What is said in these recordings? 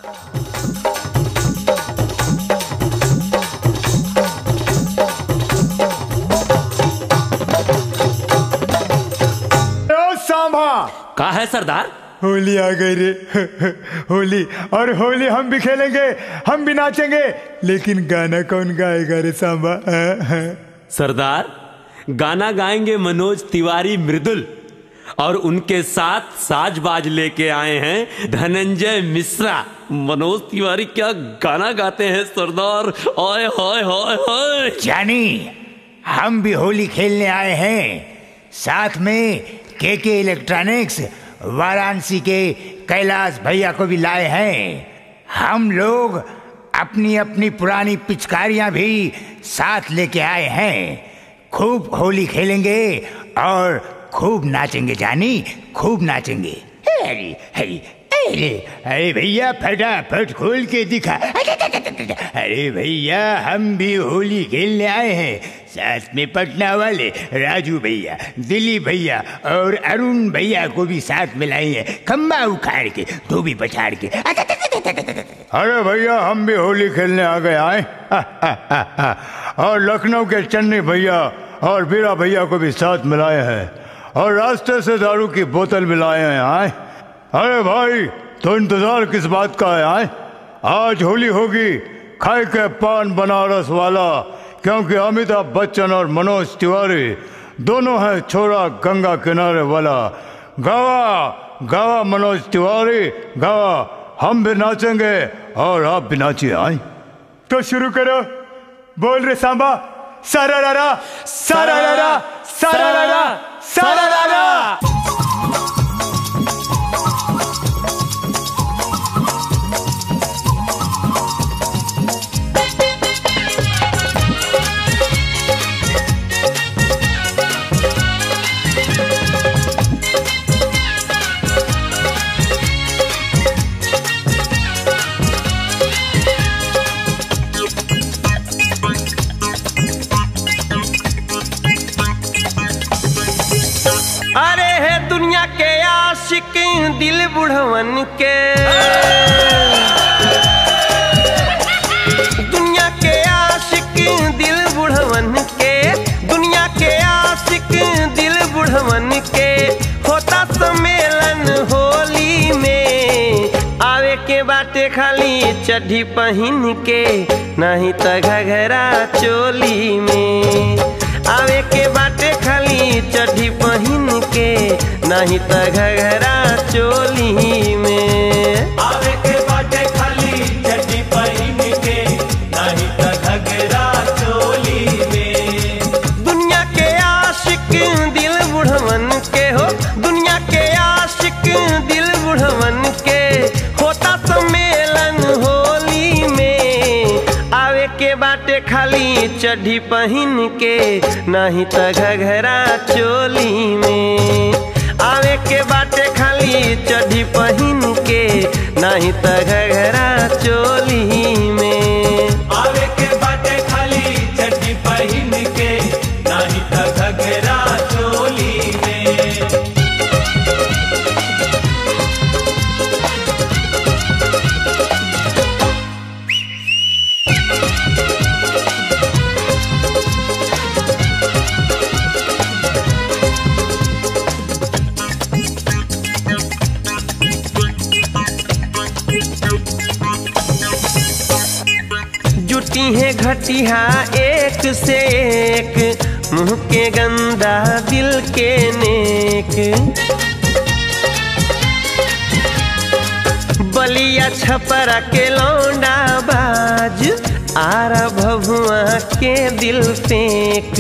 ओ सांभा का है सरदार होली आ गई रे होली और होली हम भी खेलेंगे हम भी नाचेंगे लेकिन गाना कौन गाएगा रे सांबा हाँ, हाँ। सरदार गाना गाएंगे मनोज तिवारी मृदुल और उनके साथ साज बाज लेके आए हैं धनंजय मिश्रा मनोज तिवारी क्या गाना गाते हैं सरदार ओए होए होए होए जानी हम भी होली खेलने आए हैं साथ में के के इलेक्ट्रॉनिक्स वाराणसी के कैलाश भैया को भी लाए हैं हम लोग अपनी अपनी पुरानी पिचकारियां भी साथ लेके आए हैं खूब होली खेलेंगे और खूब नाचेंगे जानी खूब नाचेंगे अरे अरे अरे अरे भैया फटाफट खोल के दिखा अरे भैया हम भी होली खेलने आए हैं साथ में पटना वाले राजू भैया दिलीप भैया और अरुण भैया को भी साथ में लाए हैं खम्बा उखाड़ के धोबी पछाड़ के अरे भैया हम भी होली खेलने आ गए आए और लखनऊ के चन्नी भैया और बीरा भैया को भी साथ मिलाए हैं और रास्ते से दारू की बोतल मिलाए हैं आए अरे भाई तो इंतजार किस बात का है आए आज होली होगी खाए के पान बनारस वाला क्योंकि अमिताभ बच्चन और मनोज तिवारी दोनों हैं छोरा गंगा किनारे वाला गावा गावा मनोज तिवारी गावा हम भी नाचेंगे और आप भी नाचिए आए तो शुरू करो बोल रे सांबा सारा रारा सारा रारा सारा रारा सारा रारा अरे है दुनिया के आशिक दिल बुढ़वन के दुनिया के आशिक दिल बुढ़वन के दुनिया के आशिक दिल बुढ़वन के होता सम्मेलन होली में आवे के बाटे खाली चड्ढी पहन के नहीं त घघरा चोली में आवे के बाटे खाली चड्ढी पहन के नहीं त घघरा चोली में आवे के बाटे खाली चड्डी पहिन के नहीं त घगरा चोली में दुनिया के आशिक दिल बुढ़वन के हो दुनिया के आशिक दिल बुढ़वन के होता सम्मेलन होली में आवे के बाटे खाली चड्ढी पहन के नहीं त घघरा चोली में आवे के बाटे खाली चड्ढी पहन के नहीं त घघरा चोली में आवे के बाटे खाली चड्डी पहिन के नहीं त घगरा चोली में जुटी है घटिया एक से एक मुंह के गंदा दिल के नेक बलिया छपरा के लौंडा बाज आरा भभुआ के दिल फेंक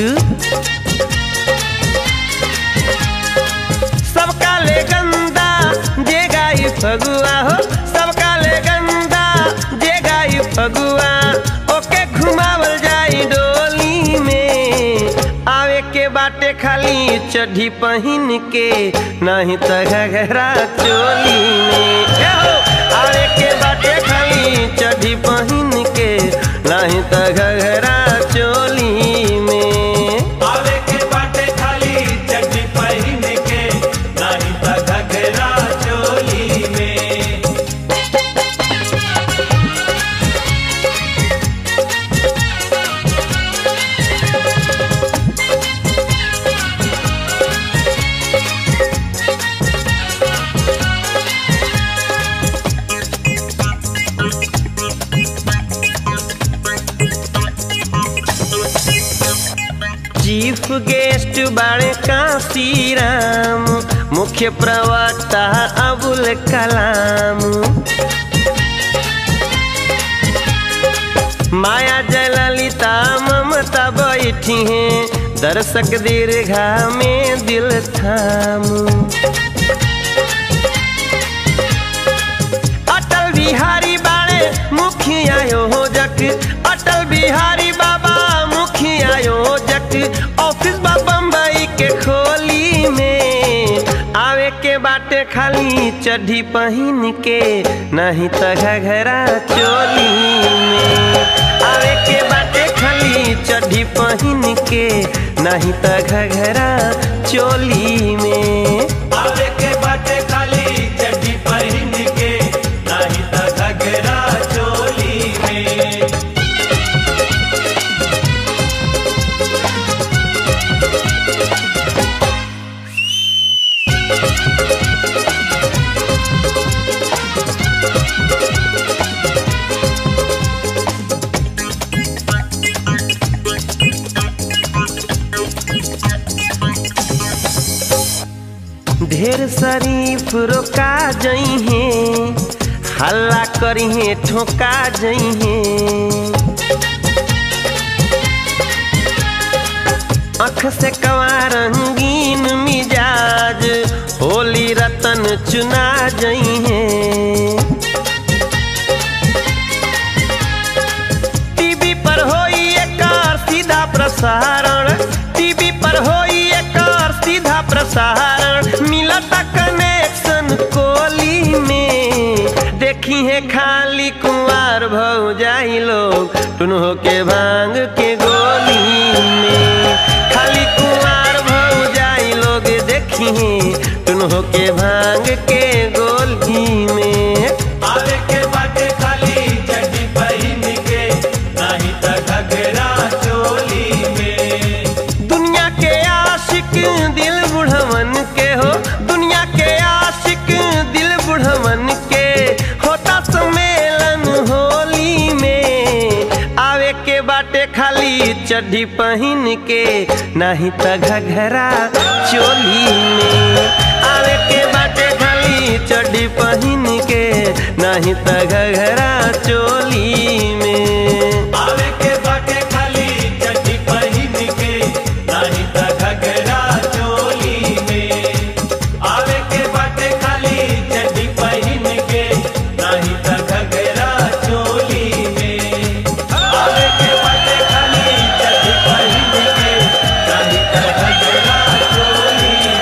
सबका ले गंदा जे गाई फगुआ हो सबका ले गंदा जे गाई फगुआ ओके घुमावल जाई डोली में आवे के बाटे खाली चड्ढी पहन के नहीं त घघरा चोली में ए हो आवे के बाटे खाली चड्ढी पहन के नहीं त घघरा चोली में आवे के बाटे खाली चड्डी पहिन के नहीं त घगरा चोली में चीफ गेस्ट बाड़े कांसी राम मुख्य प्रवक्ता अबुल कलाम माया जयललिता ममता बैठी हैं दर्शक दीर्घा में दिल थाम अटल बिहारी बाड़े मुखिया योजक अटल बिहारी बाबा मुखिया योजक ऑफिस बा बम्बई के खोली में आवे के बाटे खाली चढ़ी पहिन के नहीं त घघरा चोली में आवे के बाटे खाली चढ़ी पहिन के नहीं त घघरा चोली में आवे के बाटे खाली चड्डी पहन के नाही त घगरा चोली में ढेर शरीफ रोका जई हैं हल्ला करी हैं ठोका जई हैं अख से कवा रंगीन मिजाज होली रतन चुना जई हैं टीवी पर होई एकर सीधा प्रसारण टीवी पर होई एकर सीधा प्रसारण मिलता कनेक्शन कोली में देखी है खाली कुंवार भौ जाई लोग टुनहो के भांग के गोली में खाली कुंवार भौ जाई लोग देखी है टुनहो के भांग के गोली में आवे के बाटे खाली चड्डी पहन के नाही त घगरा चोली में दुनिया के आशिक दिल बुढ़वन के हो दुनिया के आशिक दिल बुढ़वन के होता सम्मेलन होली में आवे के बाटे खाली चड्डी पहन के नहीं त घघरा चोली में आवे के बाटे खाली चड्डी पहन के नहीं त घघरा चोली में आवे के बाटे खाली चड्डी पहन के नाही त घगरा चोली में आवे के बाटे खाली चड्डी पहन के नाही त घगरा चोली में आवे के बाटे खाली चड्डी पहन के नाही त घगरा चोली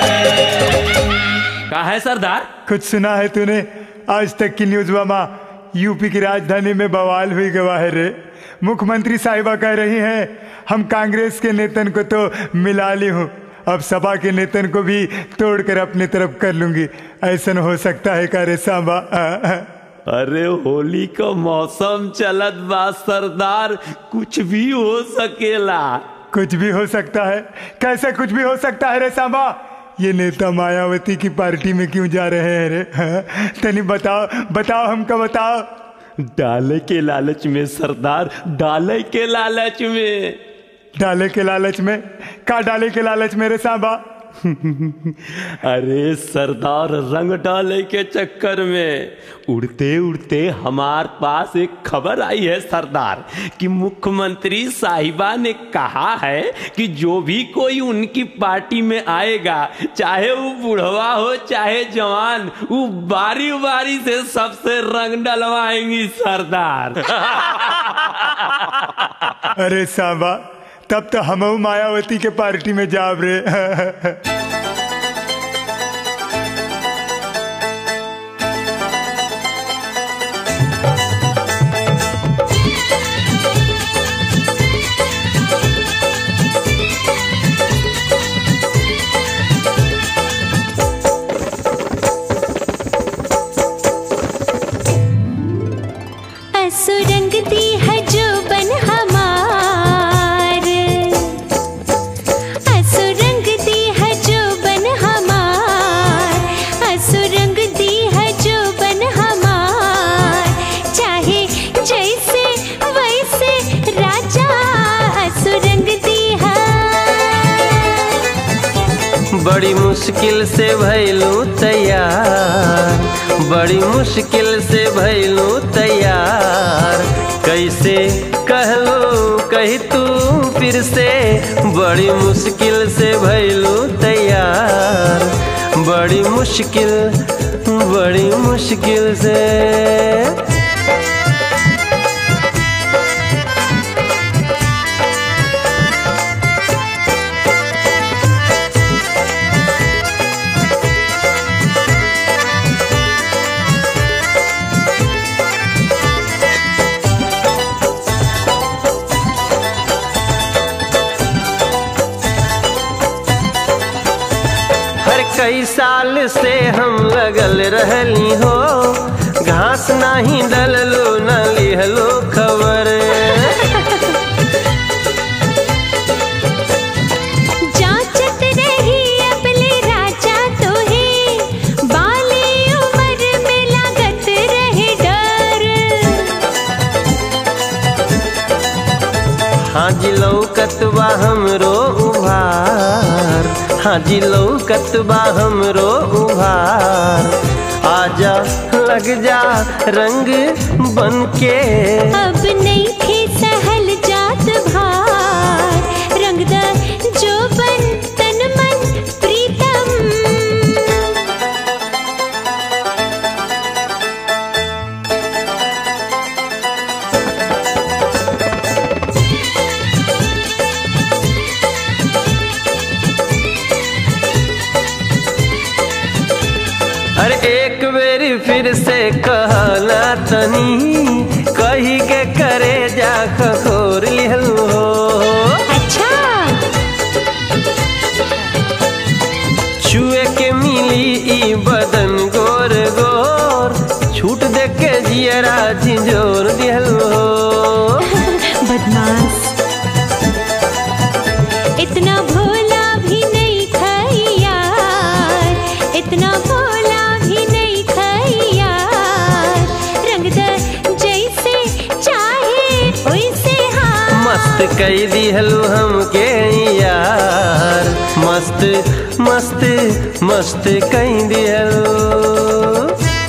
में का है सरदार कुछ सुना है तूने आज तक की न्यूज मामा यूपी की राजधानी में बवाल हुई गवाह है रे मुख्यमंत्री साहिबा कह रही हैं हम कांग्रेस के नेतन को तो मिला ली हूँ अब सपा के नेतन को भी तोड़कर अपनी तरफ कर लूंगी ऐसा हो सकता है का रे सांबा अरे होली का मौसम चलत बा सरदार कुछ भी हो सकेला कुछ भी हो सकता है कैसे कुछ भी हो सकता है रे सांबा ये नेता मायावती की पार्टी में क्यों जा रहे हैं रे हाँ? तनी बताओ बताओ हमको बताओ डाले के लालच में सरदार डाले के लालच में डाले के लालच में का डाले के लालच मेरे सांबा अरे सरदार रंग डाले के चक्कर में उड़ते उड़ते हमार पास एक खबर आई है सरदार कि मुख्यमंत्री साहिबा ने कहा है कि जो भी कोई उनकी पार्टी में आएगा चाहे वो बुढ़वा हो चाहे जवान वो बारी बारी से सबसे रंग डलवाएंगी सरदार अरे सांबा तब तो हम मायावती के पार्टी में जाब रे असुरंग दी है जो बन हमार असुरंग दी है जो बन हमार असुरंग दी है जो बन हमार चाहे जैसे वैसे राजा असुरंग दी है बड़ी मुश्किल से भैलू तैयार बड़ी मुश्किल से भैलू तैयार कैसे कहलो कही तू फिर से बड़ी मुश्किल से भैलू तैयार बड़ी मुश्किल बड़ी मुश्किल से हर कई साल से हम लगल रहली हो घास नाही डललो न लिहलो खबर जांचत रही अपने राजा तो है बाली उम्र में लागत रहे डर हाँ जी लौकतबा हमरो उभार हाँ जी लौकतबा हमरो उभार आजा लग जा रंग बन के अब नहीं थे सहल जात भार रंगदा जो बन तन मन प्रीतम अरे एक बेरी फिर से कहना तनी कही के करे जा खखोर लिहलू हो अच्छा छुए के मिली ई बदन गोर गोर छूट दे के जियरा झिंझोर दिहलू हो बदमाश इतना भोला भी नहीं खाई यार इतना भोला भी नहीं खाई यार रंगदा जैसे चाहे वैसे हाँ मस्त कई दिहलू हमके यार मस्त मस्त मस्त कई दिहलू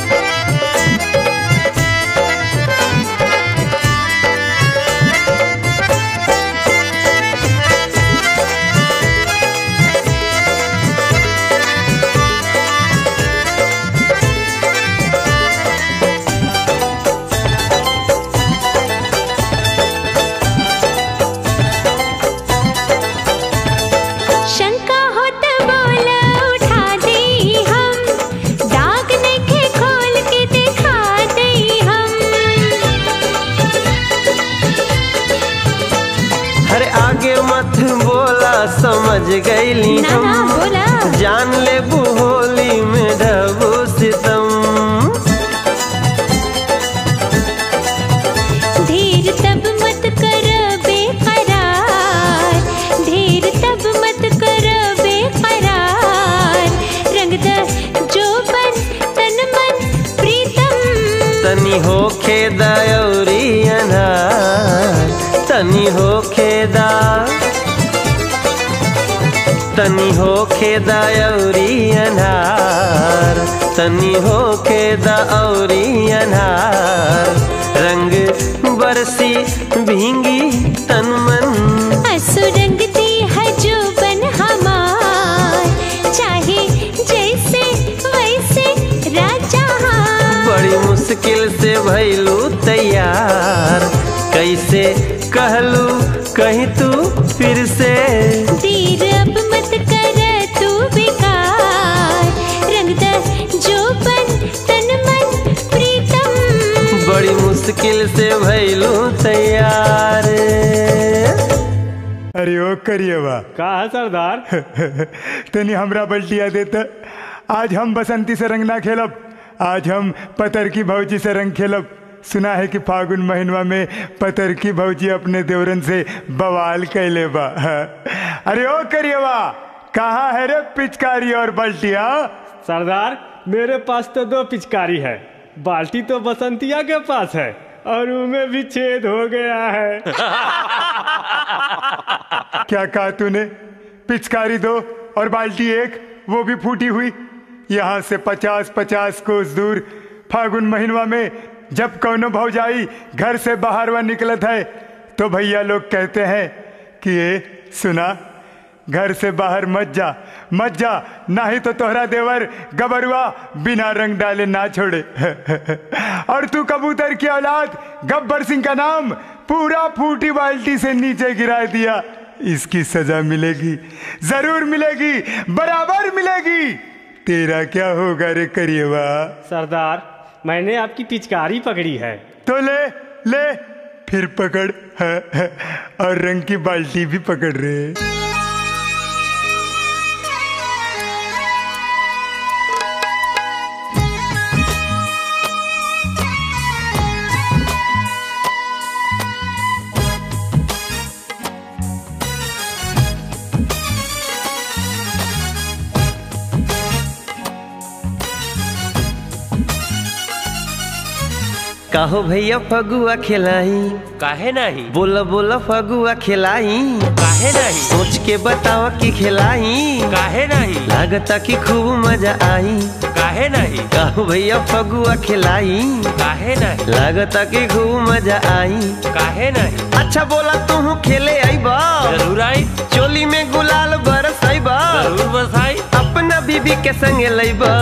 शंका हो तो बोला उठा दे हम दाग नखे खोल के दिखा दे हम अरे आगे मत बोला समझ गईली ना ना हम बोला जान ले होली में ढबू सितम धीर तब मत कर बेकरार धीर तब मत कर बेकरार रंग द जो बन तन मन प्रीतम तनी हो खेदा औरी अनार तनी हो खेदा तनी हो खेदा औरी अनार तनी हो खेदा औरी अनार रंग बरसी भींगी तन मन असुरंग दी है जो बन हमार चाहे जैसे वैसे राजा हाँ बड़ी मुश्किल से भैलू तैयार कैसे कहलू कहीं तू फिर से तीर अब मत कर तू बेकार रंग द जो बन तन मन प्रीतम बड़ी मुश्किल से भैलू तैयार अरे ओ करिए बा का है सरदार तनी हमरा बल्टिया देता आज हम बसंती से रंग ना खेलब आज हम पतर की भौजी से रंग खेलब सुना है कि फागुन महीनवा में पतर की भौजी अपने देवरन से बवाल कैले बा अरे ओ करिए बा कहाँ है रे पिचकारी और बल्टिया सरदार मेरे पास तो दो पिचकारी है बाल्टी तो बसंतिया के पास है और उनमें भी छेद हो गया है क्या कहा तूने पिचकारी दो और बाल्टी एक वो भी फूटी हुई यहाँ से पचास पचास कोस दूर फागुन महीनवा में जब कौनो भौजाई घर से बाहर वह निकलत है तो भैया लोग कहते हैं कि ये सुना घर से बाहर मत जा मत जा नहीं तो तोहरा देवर गबरुआ बिना रंग डाले ना छोड़े और तू कबूतर की औलाद गब्बर सिंह का नाम पूरा फूटी बाल्टी से नीचे गिरा दिया इसकी सजा मिलेगी जरूर मिलेगी बराबर मिलेगी तेरा क्या होगा रे करिएवा सरदार मैंने आपकी पिचकारी पकड़ी है तो ले ले फिर पकड़ और रंग की बाल्टी भी पकड़ रहे कहो भैया फगुआ खिलाई काहे नहीं बोला बोला फगुआ खिलाई काहे नहीं सोच के बताओ कि खिलाई काहे नहीं लागता कि खूब मजा आई काहे नहीं कहो भैया फगुआ खिलाई काहे नहीं लागता कि खूब मजा आई काहे नहीं अच्छा बोला तू खेले आईबा जरूर आई चोली में गुलाल बरस आईबा जरूर बसाई अपना बीबी के संगे लईबा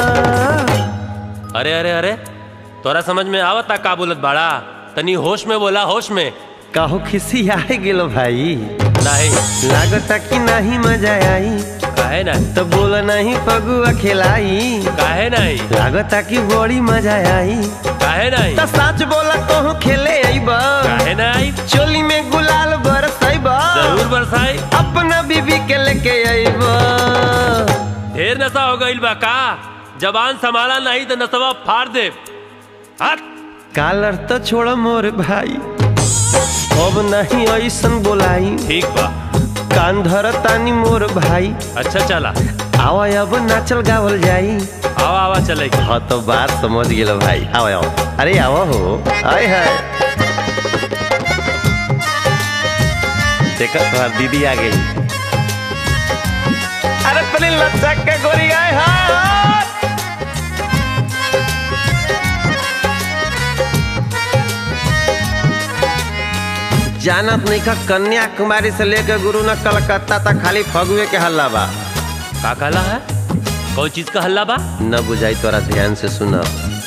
अरे अरे अरे तोरा समझ में आवता का बोलत बाड़ा तनी होश में बोला होश में कहो खिसी आए गेलो भाई नहीं लागता कि नहीं मजा आई काहे नहीं तो बोला नहीं फगुआ खिलाई काहे नहीं लागता कि बड़ी मजा आई काहे नहीं तो सच बोला कहूँ खेले आईबा काहे नहीं चोली में गुलाल बरस आईबा जरूर बरसाई अपना बीबी के लेके आईबा ढेर नशा हो गईल बा का जबान संभाला नहीं तो नशवा फाड़ दे हट कालर तो छोड़ मोर भाई अब नहीं ऐसन बोलाई ठीक बा कान धर तानी मोर भाई अच्छा चला आवा अब नाचल गावल जाई आवा आवा चलेगी हाँ तो बात समझ गेलो भाई आओ आओ अरे आओ हो आए है देखो तुम्हार दीदी आ गई अरे पहले लचक के गोरी आए हाँ जानत नहीं का कन्याकुमारी से लेकर गुरु न कलकत्ता तक खाली फगुए के हल्ला बा का कहला है कौन चीज का हल्ला बा न बुझाई तोरा ध्यान से सुना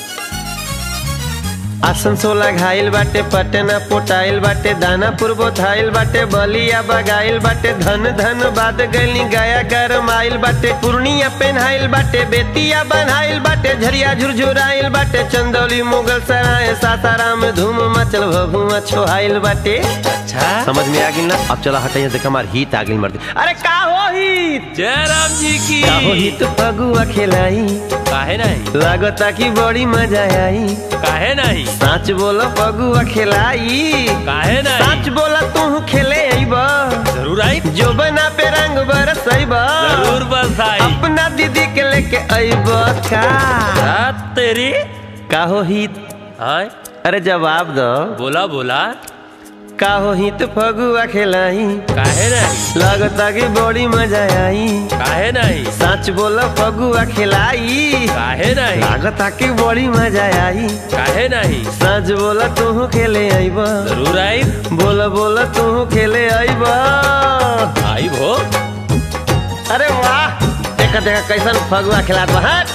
आसनसोला घायल बाटे पटना पोटाइल बाटे दानापुर बोथाइल बाटे बलिया बगाइल बाटे धन धन बाद गली गया गरमाइल बाटे पूर्णिया पेन्हाइल बाटे बेतिया बनाइल बाटे झरिया झुरझुराइल बाटे चंदौली मुगल सराय सासाराम धूम मचल भभुआ छोहाइल बाटे अच्छा समझ में आ गई ना अब चला हटाइए देख हमार हित आ गई मर्द अरे का हो हित जय राम जी की का हो हित फगुआ खिलाई काहे नहीं लागता की बड़ी मजा आई काहे नहीं सच बोलो फगुआ खिलाई काहे नहीं सच बोला तू खेले आईबा जरूर आई जो बना पे रंग बरस आईबा जरूर बरसाई अपना दीदी के लेके आईबा का रात तेरी का हो हित हाँ अरे जवाब दो बोला बोला का हो हित फगुआ खिलाई काहे नहीं लागता की बड़ी मजा आई काहे नहीं सच बोलो फगुआ खिलाई काहे नहीं लागता की बड़ी मजा आई काहे नहीं सच बोला तू खेले आईबा जरूर आई बोला बोला तू खेले आईबा आई भो अरे वाह देखा देखा कैसन फगुआ खिलात बा हट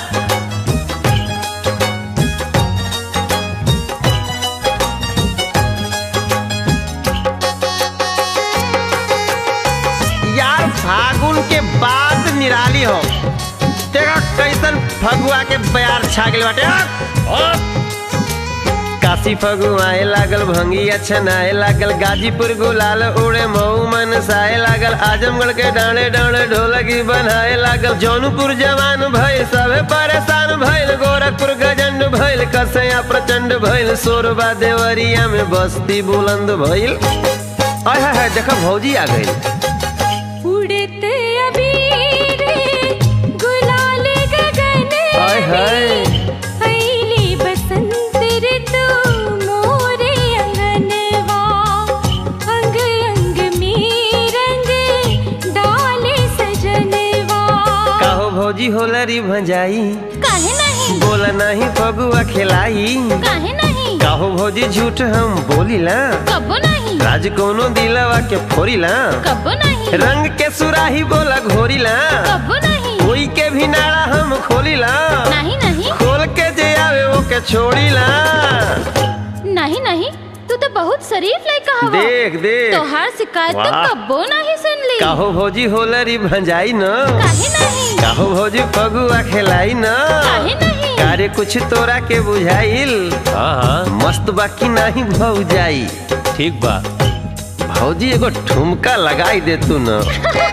यार फागुन के बाद निराली हो देखा कैसन फगुआ के बयार छा गेल बाटे हट। काशी फगुआए लागल भंगिया छनाए लागल गाजीपुर गुलाल उड़े मऊ मन साए लागल आजमगढ़ के डांडे डांडे ढोलकी बनाए लागल जौनपुर जवान भइल सबे परेशान भइल गोरखपुर गजंड भइल कसया प्रचंड भइल सोरबा देवरिया में बस्ती बुलंद भइल आय हाय हाय देखा भौजी आ गई उड़त अबीर गुलाल गगन आय हाय अइले बसंत ऋतु मोरे अंगनवा अंग अंग में रंग डाले सजनवा काहो होलरी भंजाई काहे नहीं बोला नहीं फगुआ खिलाई काहे नहीं काहो भौजी झूठ हम बोलीला कबो नहीं राज कोनो दिलवा के फोरीला कबो नहीं रंग के सुराही बोला घोरीला कबो नहीं कोई के भी नाड़ा हम खोलीला नहीं नहीं खोल के जे आवे वो के छोड़ीला नहीं नहीं तू तो बहुत शरीफ लड़का हवा देख देख तोहार शिकायत तो वाह। कबो नहीं सुन ली काहो भौजी होलरी भंजाई न काहे नहीं काहो भौजी फगुआ खेलाई न काहे नहीं कार्य कुछ तोरा के बुझाइल हाँ हाँ मस्त बाकी नहीं भौजाई ठीक बा भौजी एगो ठुमका लगाई दे तू न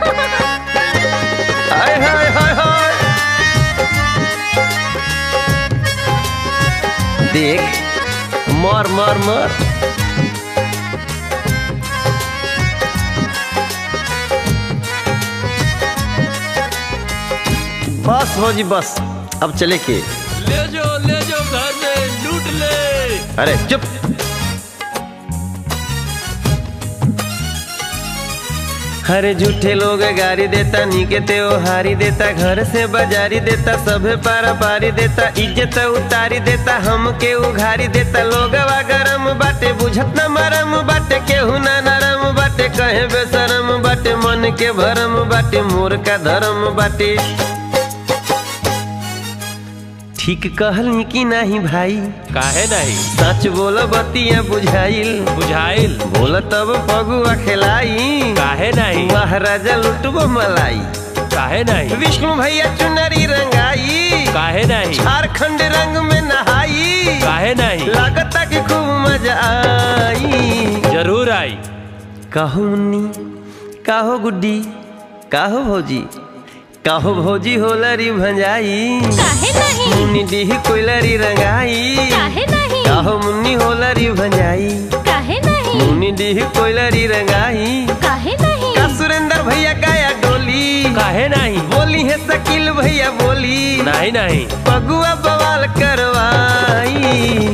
हाय हाय हाय हाय देख मर मर मर बस भौजी बस अब चले के ले जाओ ले जाओ घर में लूट ले अरे चुप हरे झूठे लोग गारी देता नीके ते हारी देता घर से बाजारी देता सभे पारा पारी देता इज्जत उतारी देता हमके उघारी देता लोगवा गरम बाटे बुझत न मरम बाटे केहू ना नरम बाटे कहे बेसरम बाटे मन के भरम बाटे मोर का धर्म बाटे ठीक कहली कि नहीं भाई काहे नहीं सच बोल बतिया बुझाइल बुझाइल बोल तब फगुआ खेलाई काहे नहीं महाराजा लुटबो मलाई काहे नहीं विष्णु भैया चुनरी रंगाई काहे नहीं झारखंड रंग में नहाई काहे नहीं लागता कि खूब मजा आई जरूर आई काहो मुन्नी काहो गुड्डी काहो भौजी काहो भौजी होलरी भंजाई काहे नहीं मुन्नी डीही कोयलरी रंगाई काहे नहीं काहो मुन्नी होलरी भंजाई काहे नहीं मुन्नी डीही कोयलरी रंगाई काहे नहीं का सुरेंद्र भैया गाया डोली काहे नहीं बोली है शकील भैया बोली नहीं नहीं पगुआ बवाल करवाई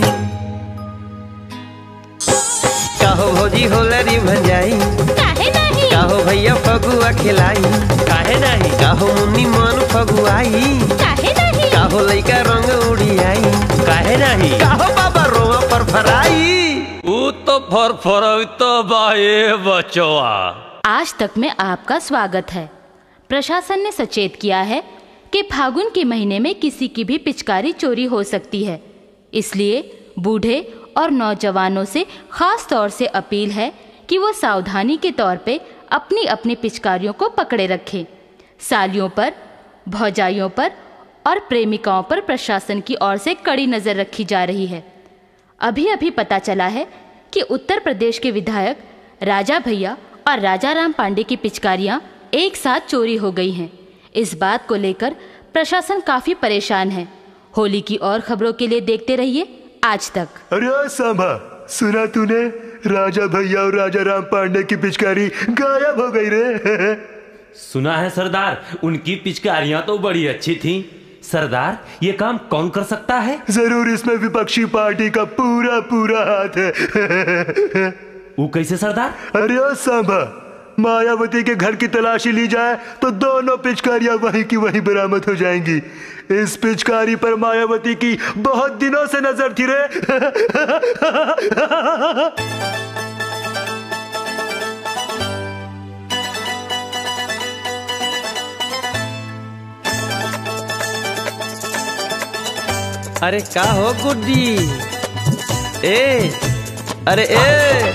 काहो भौजी होलरी भंजाई काहे नहीं काहो भैया फगुआ खिलाई काहे नहीं काहो मुन्नी मन फगुआई काहे नहीं काहो लइका रंग उड़ियाई काहे नहीं काहो बाबा रोवा पर फराई ऊ तो फर तो बाए बचवा आज तक में आपका स्वागत है प्रशासन ने सचेत किया है कि फागुन के महीने में किसी की भी पिचकारी चोरी हो सकती है इसलिए बूढ़े और नौजवानों से खास तौर से अपील है कि वो सावधानी के तौर पे अपनी अपनी पिचकारियों को पकड़े रखें सालियों पर भौजाइयों पर और प्रेमिकाओं पर प्रशासन की ओर से कड़ी नज़र रखी जा रही है अभी अभी पता चला है कि उत्तर प्रदेश के विधायक राजा भैया और राजा राम पांडे की पिचकारियां एक साथ चोरी हो गई हैं इस बात को लेकर प्रशासन काफी परेशान है होली की और खबरों के लिए देखते रहिए आज तक अरे सांभा सुना तूने राजा भैया और राजा राम पांडे की पिचकारी गायब हो गई रे सुना है सरदार उनकी पिचकारियां तो बड़ी अच्छी थी सरदार ये काम कौन कर सकता है जरूर इसमें विपक्षी पार्टी का पूरा पूरा हाथ है वो कैसे सरदार अरे ओ सांभा मायावती के घर की तलाशी ली जाए तो दोनों पिचकारियां वहीं की वहीं बरामद हो जाएंगी इस पिचकारी पर मायावती की बहुत दिनों से नजर थी रे अरे का हो गुड्डी ए अरे ए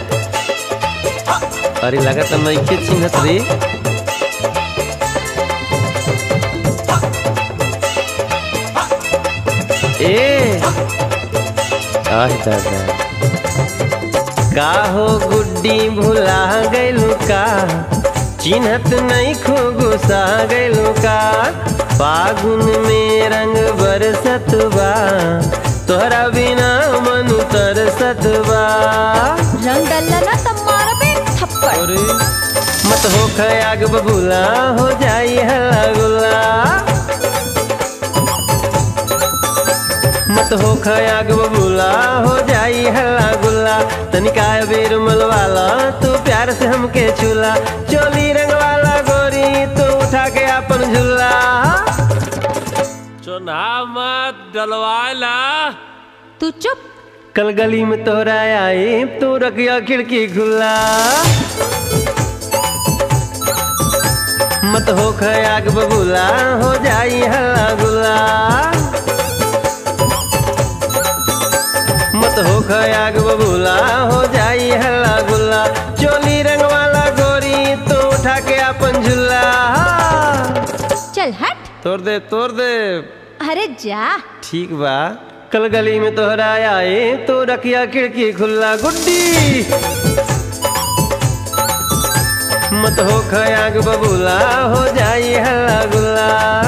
अरे लगा तो मैं के चिन्हत रे ए आह दादा का हो गुड्डी भुला गइलू का चिन्हत नहीं खो गुस्सा गइलू का फागुन में रंग बरसत बा तोहरा बिना मन तरसत बा रंग डलना तब मारबे थप्पड़ अरे मत हो खयाग बबूला हो जाई हल्ला गुल्ला मत हो खयाग बबूला हो जाई हल्ला गुल्ला तनिका बेर मलवाला तू प्यार से हमके छूला चोली रंग वाला गोरी तू उठा के अपन झूला ना मत डलवाला तू चुप कल गली में तोहरा आए तो रखिया खिड़की खुला मत हो खयाग बबूला हो जाई हल्ला गुला मत हो खयाग बबूला हो जाई हल्ला गुला चोली रंग वाला गोरी तो उठा के अपन झूला चल हट तोड़ दे तोड़ दे अरे जा ठीक बा कल गली में तोहरा आए तो रखिया खिड़की खुला गुड्डी मत हो खयाग बबूला हो जाई हल्ला गुल्ला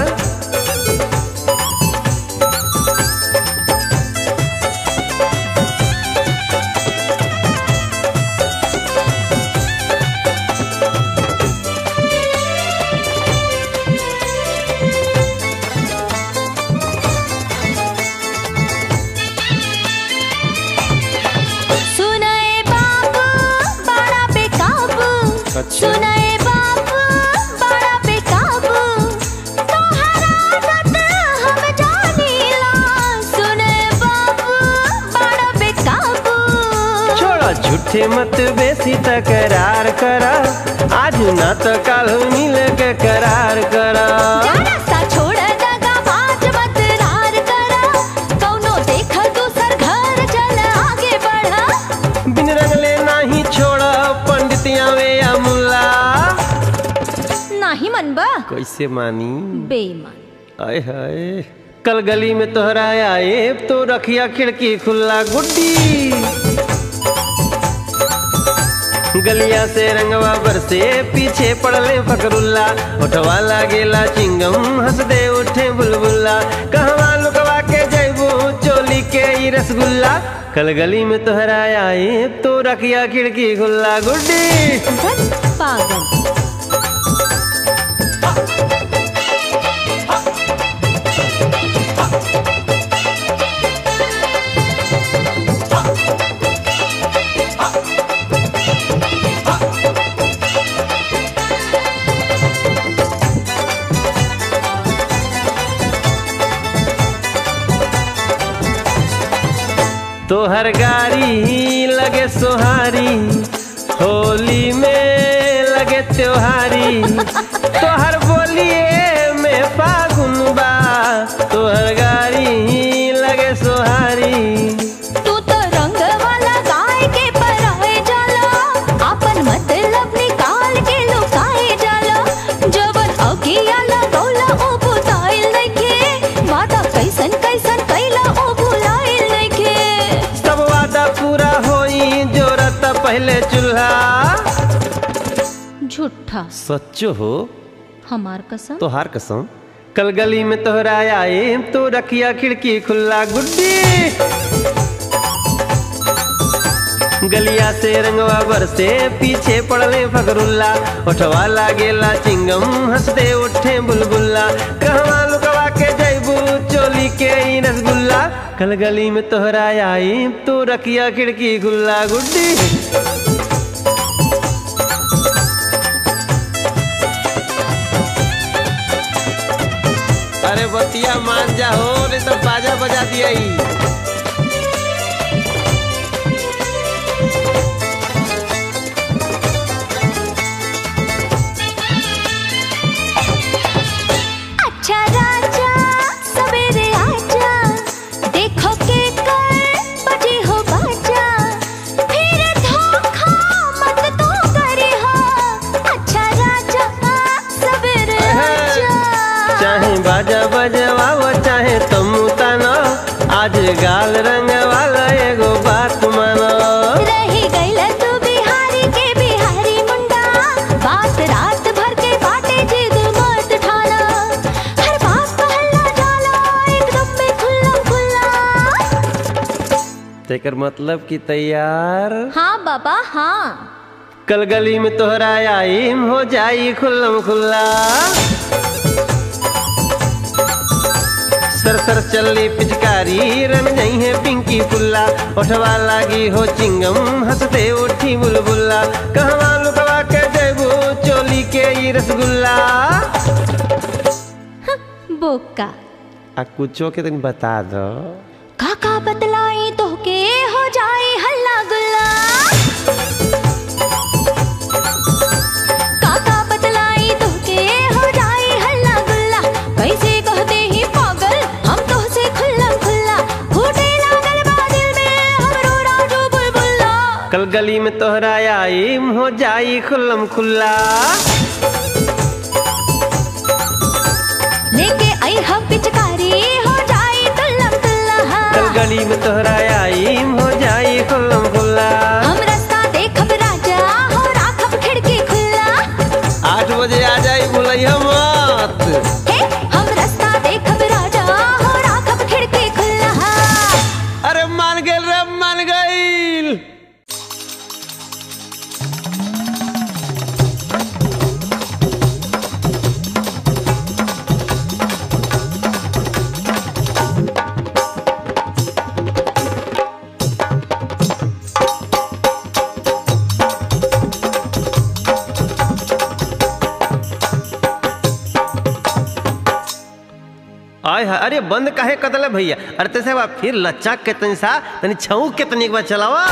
सुनाए बाबू बड़ा बेकाबू अच्छा। सुनाए बाबू बड़ा बेकाबू तोहरा आदत हम जानीला सुने बाबू बड़ा बेकाबू छोड़ा झूठे मत बेसी तकरार करा आज ना तो कल मिल के करार करा जाना सा छोड़ दगा बाज मत रार करा कौनो देख दूसर घर चल आगे बढ़ा बिन रंगले नाही छोड़ा पंडितिया वे या मुल्ला नाही मनबा कैसे मानी बेईमान आय हाय कल गली में तोहरा आए तो रखिया खिड़की खुला गुड्डी गलिया से रंगवा बरसे पीछे पड़ले फकरुल्ला उठवा लागेला चिंगम हंस दे उठे बुलबुल्ला कहवा लुकवा के जैबू चोली के ई रसगुल्ला कल गली में तोहरा आए तो रखिया खिड़की खुला गुड्डी धत पागल तोहर गाड़ी लगे सोहारी होली में लगे त्योहारी तोहर बोलिए में फागुन बा तोहर गाड़ी लगे सोहारी तू तो रंग वाला गाय के पराए जाला अपन मतलब निकाल के लुकाए जाला जबर अगिया लगौला ओ बुताइल नइखे वादा कैसन कैसन कैला ओ भुलाइल नइखे सब वादा पूरा होई जोरत पहले चूल्हा झूठा सच्चो हो हमार कसम तोहार कसम कल गली में तोहरा आए तो रखिया खिड़की खुला गुड्डी गलिया से रंगवा बरसे पीछे पड़ले फकरुल्ला उठवा लागेला चिंगम हंसते उठे बुलबुल्ला कहवा लुकवा के जैबू चोली के ई रसगुल्ला कल गली में तोहरा आई तो रखिया खिड़की खुला गुड्डी अरे बतिया मान जा हो नहीं तो बाजा बजा दिया ही अच्छा राजा सवेरे आजा देखो के कर बजे हो बाजा फिर धोखा मत तो करे हो अच्छा राजा सवेरे आजा चाहे बाजा बजवाओ चाहे तुम ताना आज गाल रंग वाला एगो बात मानो रही गईल तू बिहारी के बिहारी मुंडा बात रात भर के बाटे जिद मत ठाना हर बात कहला जाला एकदम में खुल्ला खुल्ला तेकर मतलब कि तैयार हाँ बाबा हाँ कल गली में तोहरा आई हो जाई खुल्लम खुल्ला सर सर चली पिचकारी रन गई है पिंकी फुल्ला उठवा लागी हो चिंगम हंसते उठी बुलबुल्ला कहवा लुकवा के जैबू चोली के ई रसगुल्ला बोका आ कुछो के तनी बता दो काका बतलाई तो के हो जाए हल्ला गुल्ला काका बतलाई तो के हो जाए हल्ला गुल्ला कैसे कहते ही पागल हम तो से खुल्ला खुल्ला फूटे लागल बादल में हमरो राजू बुलबुल्ला कल गली में तोहरा आईम हो जाई खुल्लम खुल्ला लेके आई हम पिचकारी हो जाए तुल्लम तुल्ला कल गली में तोहरा आईम हो जाई खुल्लम खुल्ला हम रास्ता देखब राजा हो राखब खिड़की खुल्ला आठ बजे आ जाई बुलैया मत हे हम रास्ता देखब राजा हो राखब खिड़की खुल्ला अरे मान गेल रे मान गईल आय हाय अरे बंद काहे कदल भैया अरे तैसे बा फिर लच्चा के तनी सा तनी छऊ के तनी एक बार चलावा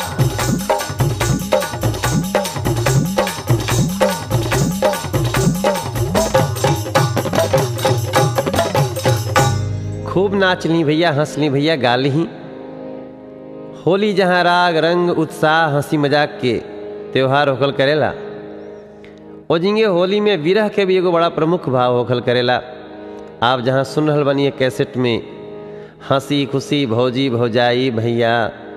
खूब नाच ली भैया हंस ली भैया गा ली होली जहाँ राग रंग उत्साह हंसी मजाक के त्योहार होखल करेला ओ जिंगे होली में विरह के भी एगो बड़ा प्रमुख भाव होखल करेला आप जहाँ सुन रहल बनी कैसेट में हंसी खुशी भौजी भौजाई भैया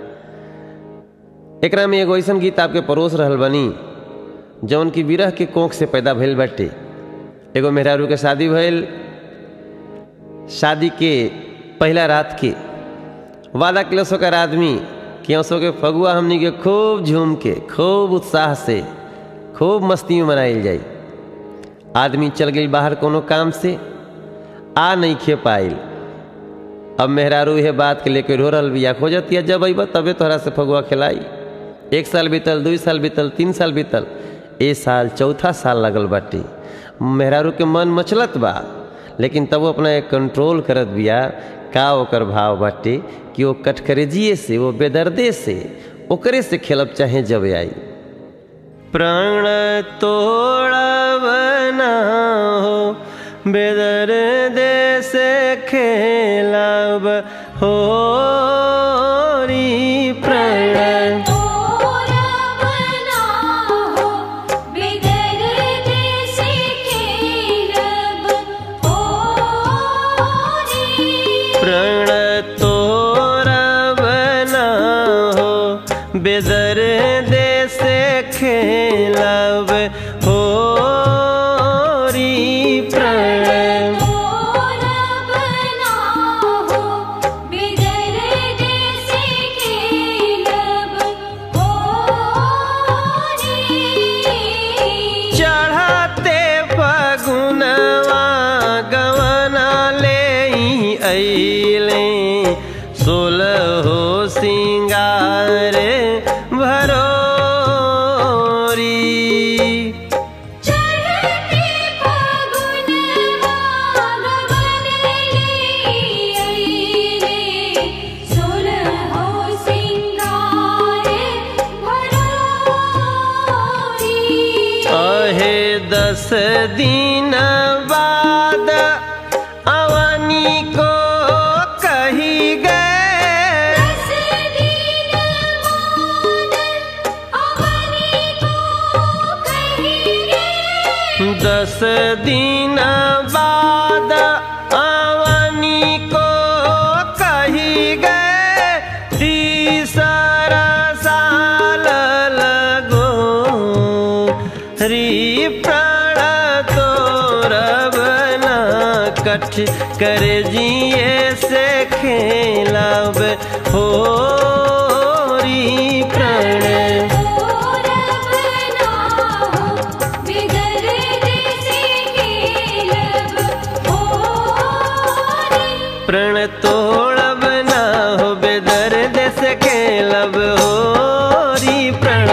एकरा में एगो ऐसन गीत आपके परोस रहल बनी जौन की विरह के कोख से पैदा भइल बाटे एगो मेहरारू के शादी भइल शादी के पहला रात के वादा किलो सोकर आदमी कि सो के फगुआ हमनी के खूब झूम के खूब उत्साह से खूब मस्ती में मनाइल जाई आदमी चल गई बाहर कोनो काम से आ नहीं खे पाइल अब मेहरारू यह बात के लेके रो रहल बिया खोजतिया जब अइब तबे तोहरा से फगुआ खिलाई एक साल बीतल दू साल बीतल तीन साल बीतल ए साल चौथा साल लगल बाटे मेहरारू के मन मचलत बा लेकिन तब वो अपना एक कंट्रोल करत बिया का ओकर भाव बाटे कि वो कटकरेजिए से वो बेदर्दे से ओकरे से खेलब चाहे जब आई प्राण तोड़ब ना हो बेदर दे से खेलब हो प्राण प्रण तोरब ना हो बेदर दे से खेलब हो प्रण चढ़ते फगुनवा गवना ले अइले सोलह हो सिंगार भरोरी अहे दस दिन बाद अवनी को कही गए दस दिन बाद अवनी को कही गए तीसरा साल लगो री प्राण तोरब ना कठ कर जिए से खेलब हो री प्राण प्रण तोड़ब ना हो बेदर्द से खेलब हो री प्रण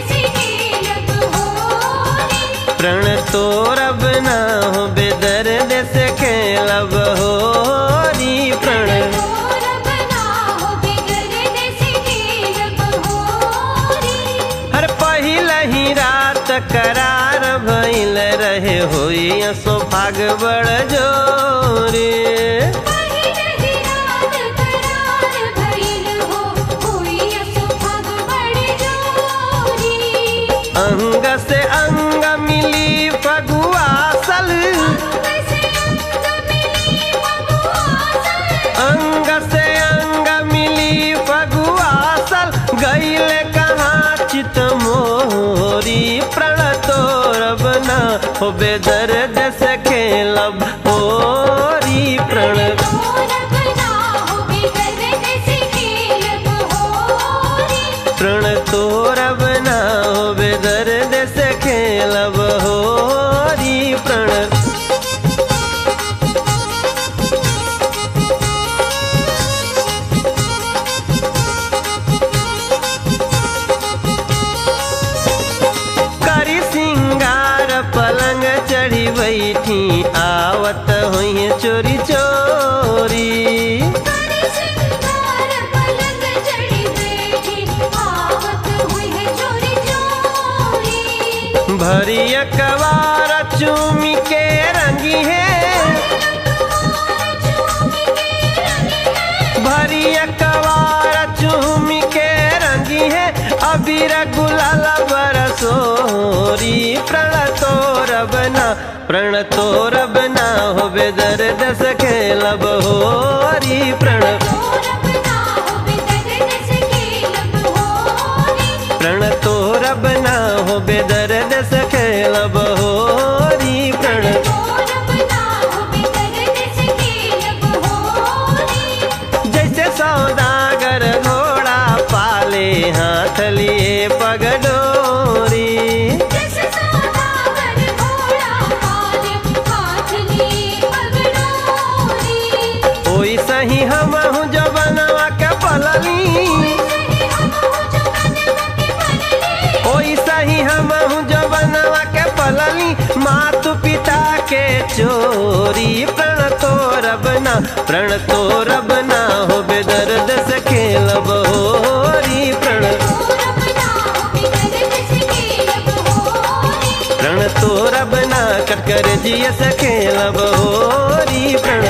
प्रण तोड़ब ना हो बेदर्द करार भइल रहे होई सौभाग बड़ जोरे अंग से अंग मिली फगुआसल अंग से अंग मिली फगुआसल गईले कहाँ चित मोरी प्रण तोर बना हो बेदर्द से खेलब होरी प्रण प्रण तोर बना हो बेदर्द से खेलब होरी प्रण करी सिंगार पलंग चढ़ी बैठी आवत हुई चोरी चोरी भरी अखबार चूमी के रंगी है भरी अखबार चूमी के रंगी है अबीर गुलाल बरसोरी प्रण तोर बना प्रण तोर बना हो बेदर्द से खेलब होरी प्रण प्रण तोर बना हो बेदर्द से खेलब होरी प्रण जैसे सौदागर घोड़ा पाले हाथ लिए पगडोरी ओई सही हम हूँ जो बनवा के पलली ओई सही हम हूँ जो बनवा के पलली मातु पिता के चोरी प्रण तोर बना प्रण तोर बना हो बेदर्द से खेलब होरी प्रण प्रण तोर बना कटकर जिय से खेलब होरी प्रण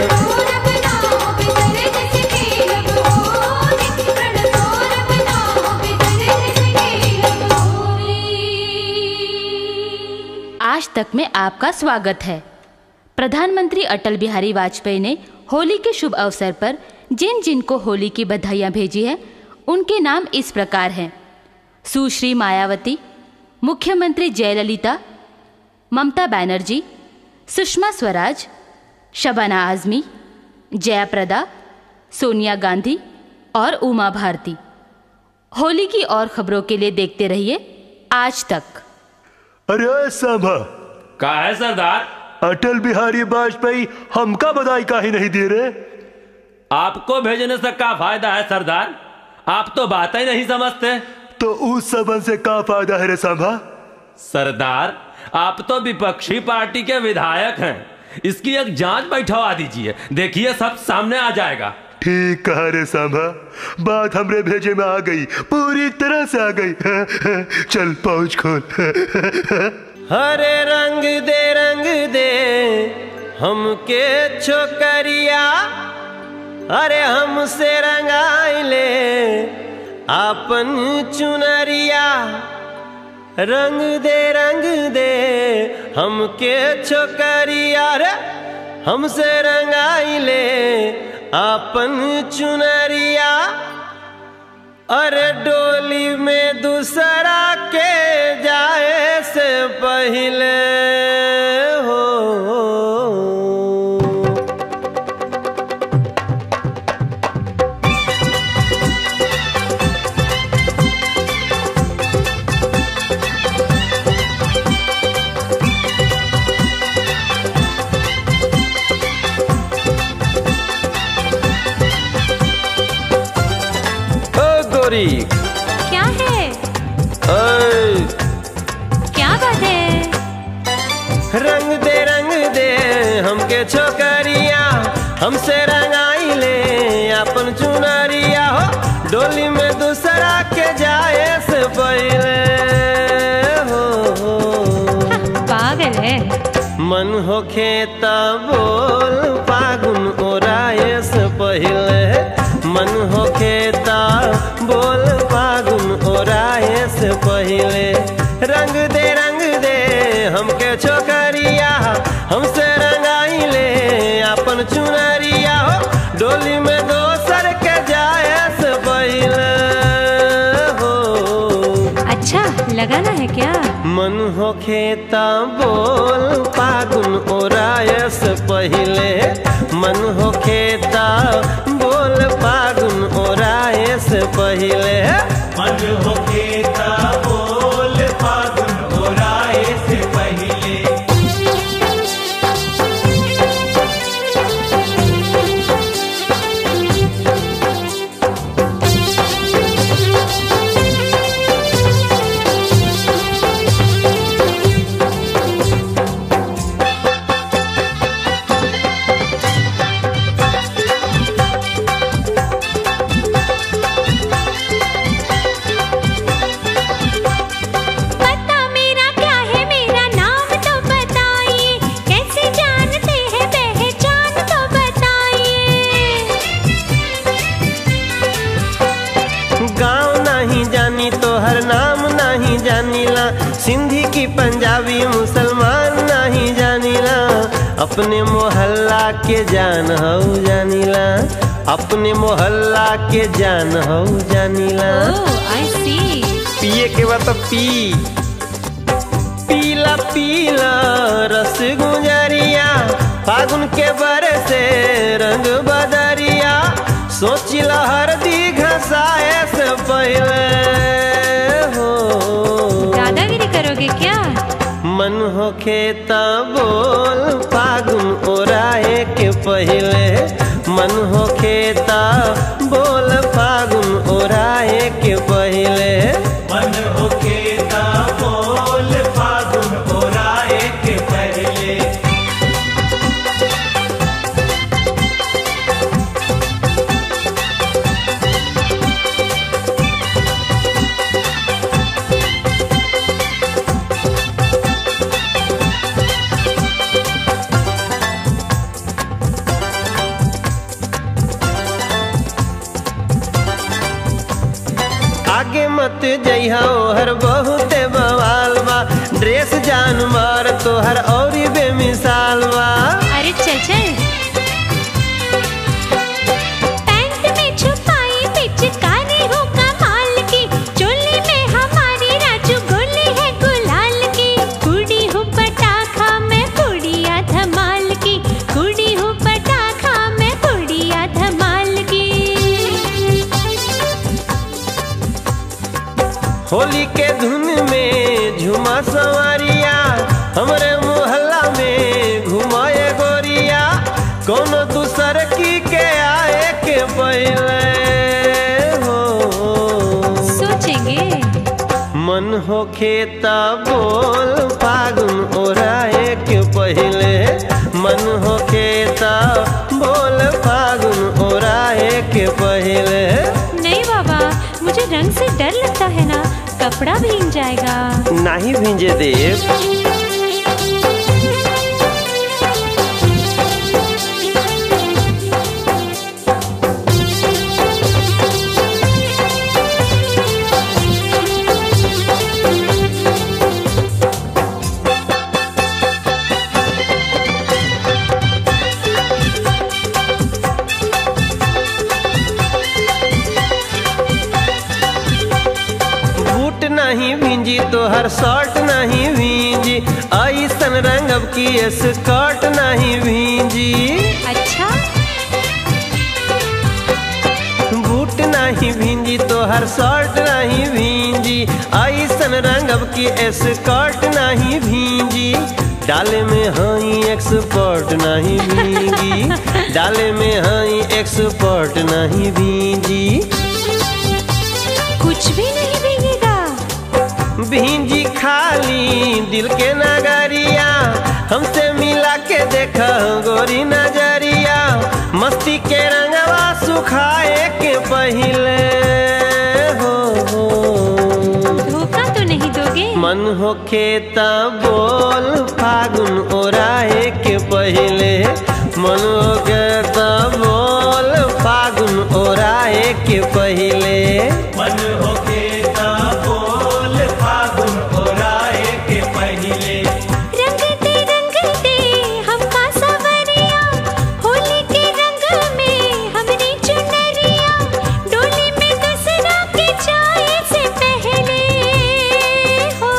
आज तक में आपका स्वागत है प्रधानमंत्री अटल बिहारी वाजपेयी ने होली के शुभ अवसर पर जिन जिन को होली की बधाइयाँ भेजी है उनके नाम इस प्रकार हैं सुश्री मायावती मुख्यमंत्री जयललिता ममता बनर्जी सुषमा स्वराज शबाना आजमी जयाप्रदा सोनिया गांधी और उमा भारती होली की और खबरों के लिए देखते रहिए आज तक अरे सभा का है सरदार अटल बिहारी वाजपेयी हमका बधाई काहे नहीं दे रहे आपको भेजने से क्या फायदा है सरदार आप तो बात ही नहीं समझते तो उस सबन से का फायदा है रे सभा सरदार आप तो विपक्षी पार्टी के विधायक हैं इसकी एक जांच बैठवा दीजिए देखिए सब सामने आ जाएगा ठीक कहा रे सांभा बात हमरे भेजे में आ गई पूरी तरह से आ गई चल पहुंच खोल हरे रंग दे रंग दे हमके छोकरिया अरे हमसे रंगाइले आपन चुनरिया रंग दे रंग दे हमके छोकरिया रे हमसे रंगाइले आपन चुनरिया अरे डोली में दूसरा के जाए से पहले हो ओ गोरी क्या है ओए क्या बात है रंग दे रंग दे हमके छोकरिया हमसे रंगाई ले अपन चुनरिया हो डोली में दूसरा के जाए से पहले हो मन होखे त बोल फागुन ओराए से पहिले मन होखे त बोल फागुन ओराए से पहिले रंग दे रंग दे हमके छोकरिया हमसे रंगाइले अपन चुनरिया हो डोली में दोसर के जाए से पहिले हो अच्छा लगाना है क्या मन होखे त बोल फागुन ओरायस पहिले मन होखे त बोल फागुन ओरायस पहिले मन होके ता बोल फागुन ओराए से पहिले पता मेरा क्या है मेरा नाम तो बताइए कैसे जानते हैं पहचान तो बताइए गाँव नहीं जानी तो हर नाम नहीं जानीला सिंधी की पंजाबी मुसलमान नहीं जानीला अपने मोहल्ला के जान हो जानीला अपने मोहल्ला के जान हो जानीला ओह आई सी पिए के बाद तो पी पीला पीला रस गुजरिया फागुन के बर से रंग बदरिया सोचिला हरदी घसाए से पहले हो दादागिरी करोगे क्या मन होखे त बोल फागुन ओराए के पहिले मन होखे त बोल फागुन ओराए के पहिले मन होके ता बोल फागुन ओराए के पहिले आगे मत जइहा ओहर बहुते बवाल बा ड्रेस जान मार तोहर औरी बेमिसाल बा अरे चल चल पैंट में छुपाई पिचकारी हो कमाल की चोली में हमारी राजू गोली है गुलाल की कुड़ी हूँ पटाखा मैं कुड़िया धमाल की कुड़ी हूँ पटाखा मैं कुड़िया धमाल की होली के धुन में झुमा सवारिया हमरे मोहल्ला में घुमाए गोरिया कोनो दूसर की के आए के पहले हो सोचेंगे मन होखे त बोल फागुन ओराए के पहिले मन होखे त बोल फागुन ओराए के पहिले नहीं बाबा मुझे रंग से डर लगता है ना कपड़ा भीग जाएगा नाही भिंजे देव बूट नहीं भींजी तो हर शर्ट नहीं भींजी ऐसन रंगब की स्कर्ट नहीं भींजी अच्छा बूट नहीं भींजी तो हर शर्ट नहीं भींजी ऐसन रंगब की स्कर्ट नहीं भींजी डाले में हई एक्सपर्ट नहीं भींगी डाले में हई एक्सपर्ट नहीं भींजी कुछ भी नहीं भीगेगा भींजी खाली दिल के नगरिया हमसे मिला के देख गोरी नजरिया मस्ती के रंगवा सुखाए के पहिले हो, हो। धोखा तो नहीं दोगे मन हो होखे त बोल फागुन ओराए के पहिले मन होखे त बोल फागुन ओराए के पहिले मन होके ता बोल फागुन ओराए के पहिले रंगते रंगते हमका सवरिया होली के रंग में हमने चुनरिया डोली में दसरा के जाए से पहले हो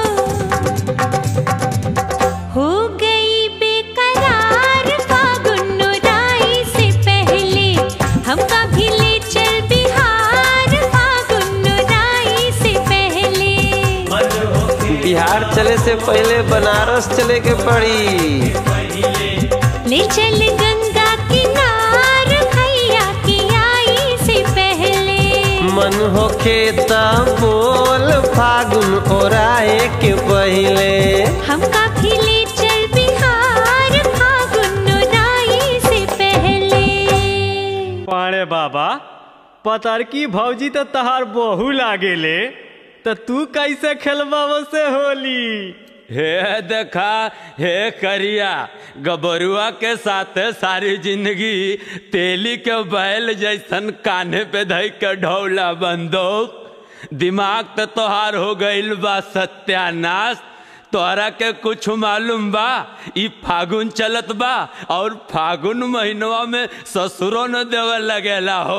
हो गई बेकरार फागुन राई से पहले हमका भी ले चल बिहार फागुन राई से पहले मन होके बिहार चले से पहले बनारस चले के पड़ी पहिले ले चल गंगा किनार भैया की आई से पहले मन होखे त बोल फागुन ओराए के पहिले हमका भी ले चल बिहार फागुन राई से पहले पाणे बाबा पतरकी भौजी तो तहार बहु लागेले तो तू कैसे खेलबा से होली हे देखा हे करिया गबरुआ के साथ सारी जिंदगी तेली के बैल जैसन कान्हे पे धई के ढौला बंदूक दिमाग तो तोहार हो गईल बा सत्यानाश तोहरा के कुछ मालूम बा ई फागुन चलत बा और फागुन महीनवा में ससुरो न देवे लगेला हो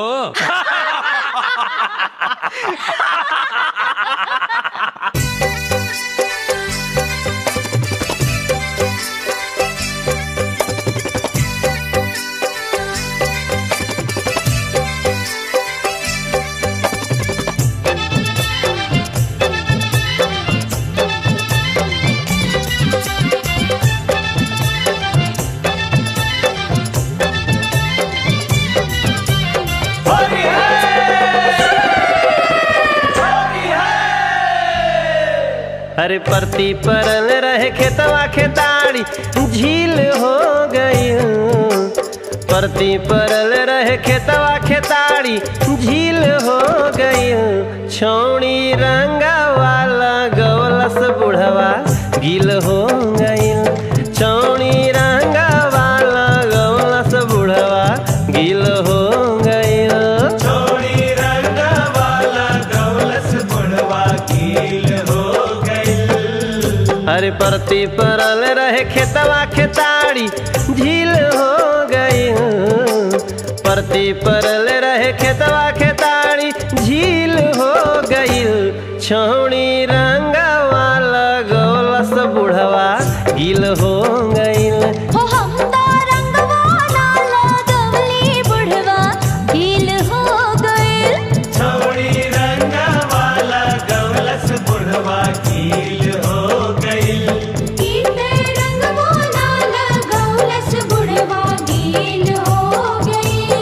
अरे परती परल रहे खेतवा खेताड़ी झील हो गई परती परल रहे खेतवा खेताड़ी झील हो गई छौड़ी रंगा वाला गौलस बुढ़वा गिल हो गई छौड़ी रंगा वाला गौलस बुढ़वा गिल हो गई छोड़ी रंग वाला गौलस बुढ़वा कील हो गई अरे परती परल रहे खेतवा खेताड़ी झील हो गई परती परल रहे खेतवा खेताड़ी झील हो गई छौड़ी रंगा वाला गौलस बुढ़वा गिल हो गई हो हम तो रंगवाला लगवली बुढ़वा गील हो गए छोड़ी रंग वाला गौलस बुढ़वा कील हो गई गीते रंगवाला लगवलस बुढ़वा गील हो गए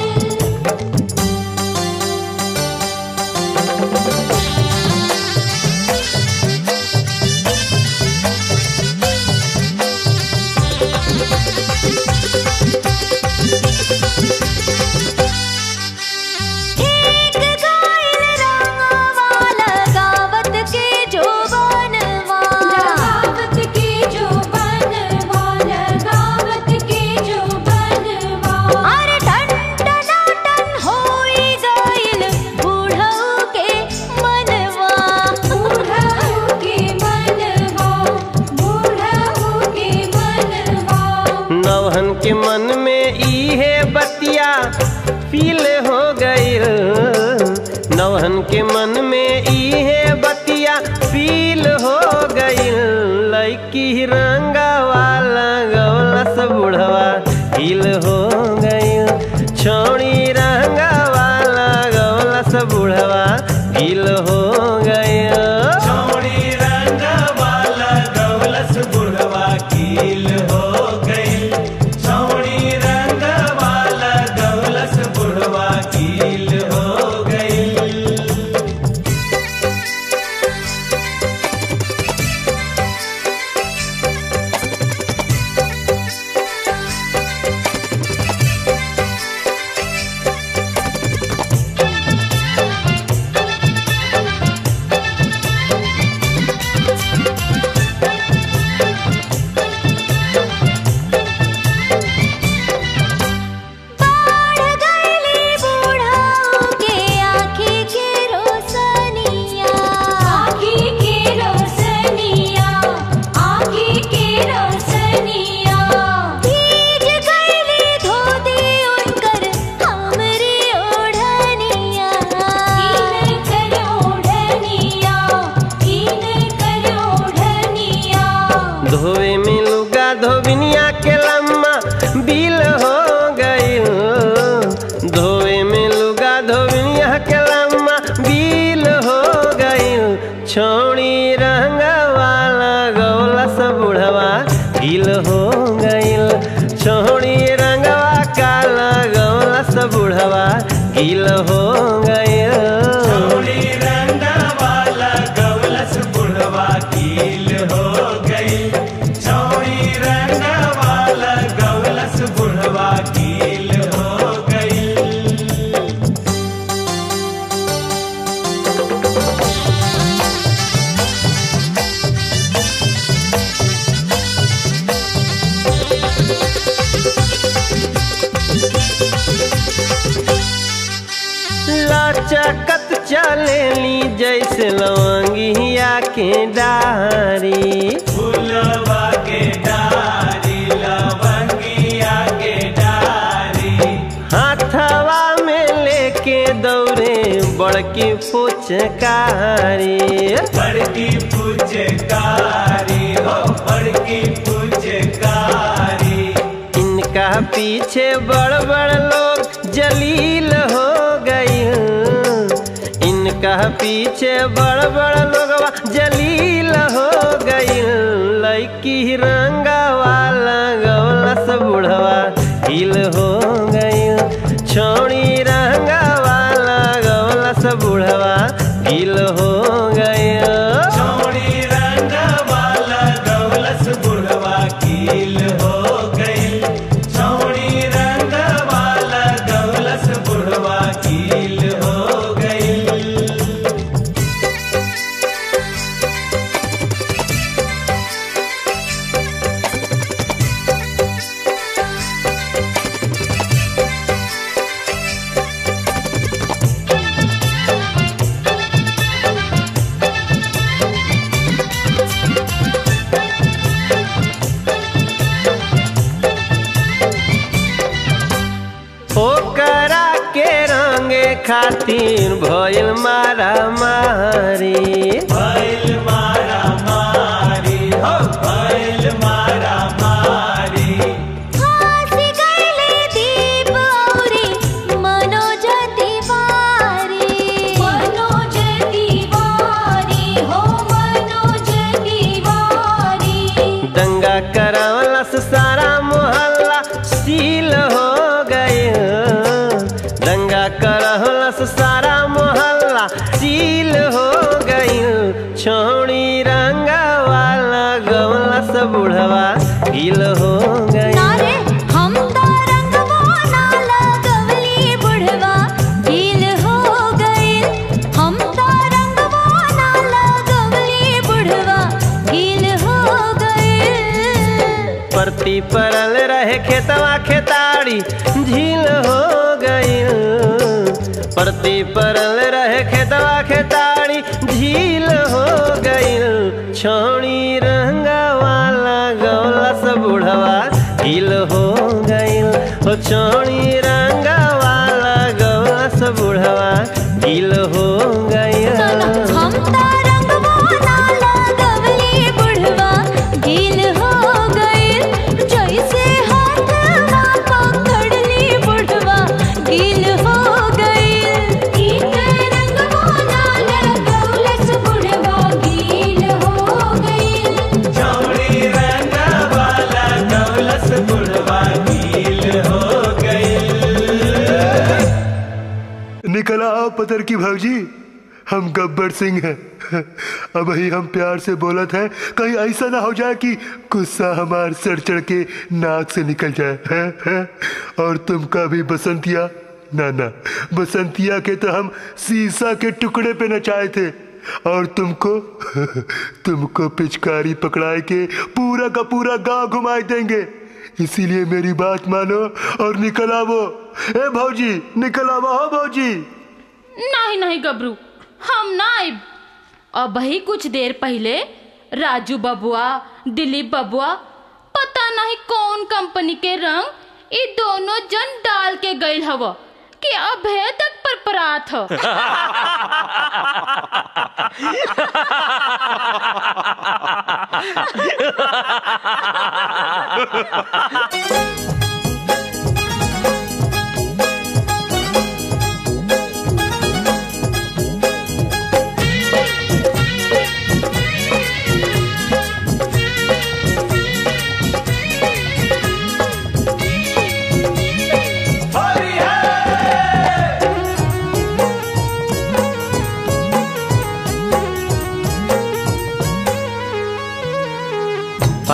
एक गाइल रंगवाला गावत के जो बनवा गावत के जो बनवा गावत के जो बनवा अरे टन टन टन होई गाइल बूढ़ऊ के मनवा बूढ़ऊ के मनवा बूढ़ऊ के मनवा नवहन के मन में इहे बतिया फील हो गई नवहन के मन में इहे बतिया फील हो गई लड़की रंगा वाला गौलस बुढ़वा हिल हो गई छौड़ी रंगा वाला गौलस बुढ़वा हिल हो गई छोड़ी रंग वाला गौलस बुढ़वा कील हो गई छोड़ी रंग वाला गौलस बुढ़वा कील हो गई हो छोड़ी रंगवाला गौला से बुढ़वा गिल हो गइल छोड़ी रंगवा काला गौला से बुढ़वा गिल हो गइल छोड़ी रंगवाला गवलस बुढ़वा कील हो गई छोड़ी रंगवाला गवलस बुढ़वा कील हो गई लचकत चलेली जैसे लवंगिया के डारी फूलवा के डारी लवंगिया के डारी हाथवा में लेके दौड़े बड़की फुचकारी बड़की पुचकारी हो बड़की पुचकारी इनका पीछे बड़ बड़ लोग जलील हो गई इनका पीछे बड़ बड़ लोग जलील हो गई लड़की रंगा वाला गौलस बुढ़वा हिल हो गई छोड़ी रंगा वाला गौलस बुढ़वा हिल हो गई छोड़ी रंगवाला गवलस बुढ़वा कील हो गई छोड़ी रंगवाला गवलस बुढ़वा कील हो गई ओकरा के रंगे खातिर भइल मारा मारी बैल मारा मारी हो बैल मारा मारी फांसी गईले दीप औरे मनोज तिवारी मनोज तिवारी हो मनोज तिवारी दंगा करावलस सारा मोहल्ला सील हो गए दंगा करवलस सारा मोहल्ला सील हो गई छोड़ी रंगा वाला गवलस बुढ़वा गिल हो गई नारे हम तो रंगवा ना लगवली बुढ़वा गील हो गइल हम तो रंगवा ना लगवली बुढ़वा गील हो गइल परती परल रहे खेतवा खेताड़ी झील हो गई परती परल रहे खेतवा खेताड़ी झील हो गई छोड़ी रंगा वाला गौला से बुढ़वा हिल हो गई हो छोड़ी रंगा वाला गौला से बुढ़वा हिल हो गई हम तो रंगवा ना लगवली बुढ़वा गील हो गइल जैसे हाथवा पकड़ली बुढ़वा गील हो गइल इते रंगवा ना लगवलस बुढ़वा गील हो गइल छोड़ी रंगवाला गवलस बुढ़वा कील हो गई निकला आओ पतर की भाजी हम गब्बर सिंह हैं अब ही हम प्यार से बोलत हैं कहीं ऐसा ना हो जाए कि गुस्सा हमार सर चढ़ के नाक से निकल जाए हैं हैं और तुमका भी बसंतिया ना ना बसंतिया के तो हम शीशा के टुकड़े पे नचाए थे और तुमको तुमको पिचकारी पकड़ाए के पूरा का पूरा गांव घुमाए देंगे इसीलिए मेरी बात मानो और निकल आवो ए भौजी निकल आवो हो भौजी नहीं नहीं गबरू हम ना आइब अब ही कुछ देर पहले राजू बबुआ दिलीप बबुआ पता नहीं कौन कंपनी के रंग ये दोनों जन डाल के गइल हव कि अभे तक परपरात ह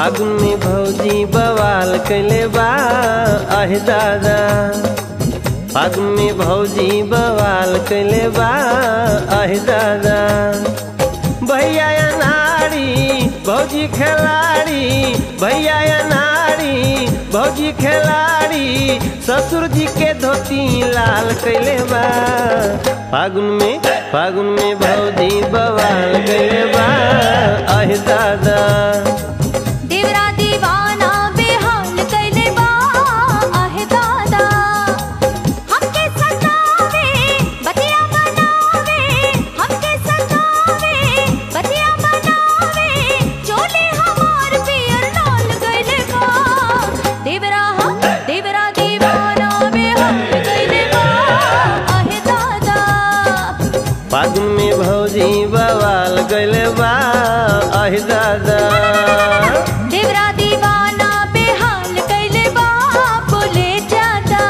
फागुन में भौजी बवाल कैले बा आहे दादा फागुन में भौजी बवाल कैले बा आहे दादा भैया या नारी भौजी खिलाड़ी भैया या नारी भौजी खिलाड़ी ससुर जी के धोती लाल कैले बा फागुन में फागुन में भौजी बवाल कैले बा आहे दादा देवरा दीवाना बेहाल कैले बा आहे दादा हमके सतावे बतिया बनावे हमके सतावे बतिया बनावे चोले हमार पियर लाल कैले बा देवरा हम देवरा दीवाना बेहाल कैले बा आहे दादा फागुन में भौजी बवाल कैले बा आहे दादा देवरा दीवाना बेहाल कैले बा बोले जादा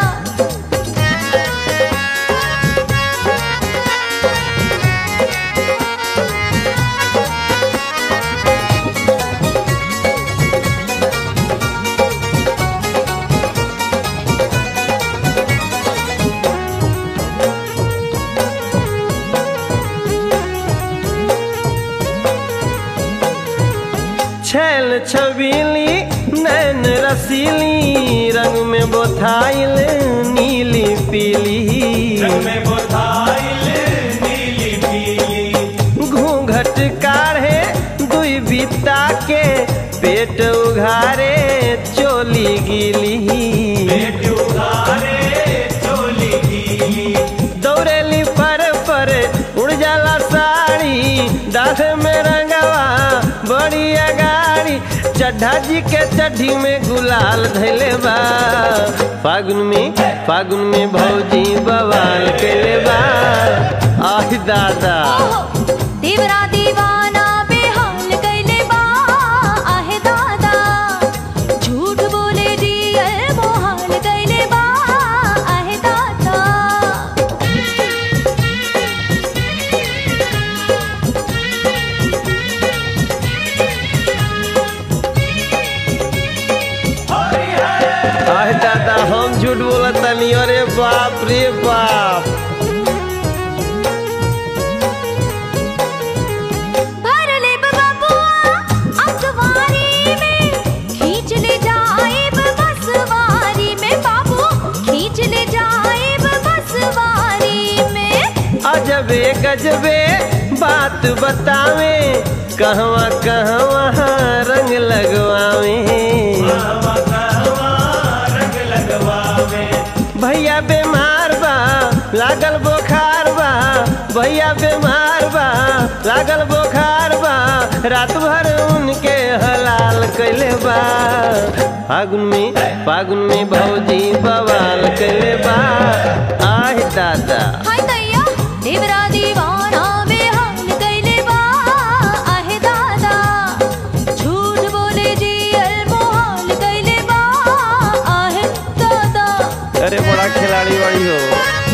छैल छबीली नैन रसीली रंग में बोथाइल नीली पीली में बोधाइल नीली पीली घूंघट काढ़े दुई बिता के पेट उघारे चोली गिली पेट उघारे चोली गीली दौड़ेली पर पर उड़ जाला साड़ी डाढ़ में रंगवा बड़ी अगाड़ी चड्ढा जी के चड्ढी में गुलाल धैले बा फागुन में फागुन में भौजी बवाल कैले बा आह दादा ओहो देवरा दीवाना बेहाल कैले बा आहे दादा झूठ बोले दियल मोहाल कैले बा आहे दादा आह दादा हम झूठ बोलत तनी अरे बाप रे बाप भर ले बबुआ अखबारी में खींच ले जाए बसवारी में बाबू खींच ले जाए बसवारी में अजबे गजबे बात बतावे कहवा कहवा रंग लगवावे रंग लगवावे भैया बीमार बा लागल बुखार बा भैया बीमार बा लागल बुखार बा रात भर उनके हलाल कैले बा फागुन में फागुन में भौजी बवाल कैले बा आह दादा हाय दैया देवरा दीवाना बेहाल कैले बा आहे दादा झूठ बोले जियल मोहाल कैले बा आहे दादा अरे बड़ा खिलाड़ी बड़ी हो